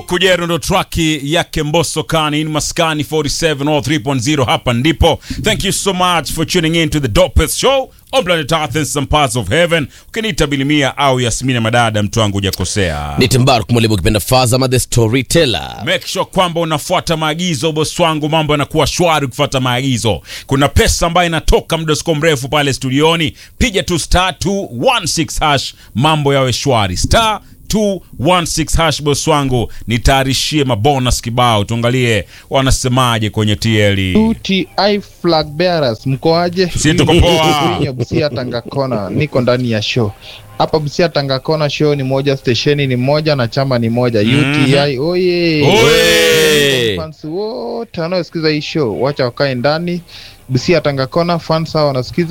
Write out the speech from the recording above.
Kujero ndo traki yake Mbosso Kani in Maskani 47 or 3.0 hapa ndipo. Thank you so much for tuning in to the dopest show on planet Earth and some parts of heaven. Ukiniita Bilimia au Yasmina Madada, mtu wangu hujakosea. Ni Timbaru mwalimu ukipenda Fazama the storyteller. Make sure kwamba unafuata maagizo boss wangu, mambo yanakuwa shwari ukifuata maagizo. Kuna pesa ambayo inatoka muda siko mrefu pale studioni, piga tu star 216 hash, mambo yawe shwari. Star 216 hash boss wangu, nitayarishie mabonus kibao, tuangalie wanasemaje kwenye TL. UTI flag bearers mkoaje? Sisi tuko poa. Mimi Busia Tanga Kona, niko ndani ya show hapa Busia Tanga Kona. Show ni moja, stesheni ni moja na chama ni moja. UTI oye, Oye! fans wote wanaosikiza hii show wacha wakae ndani. Busia Tanga Kona, fans hao wanasikiza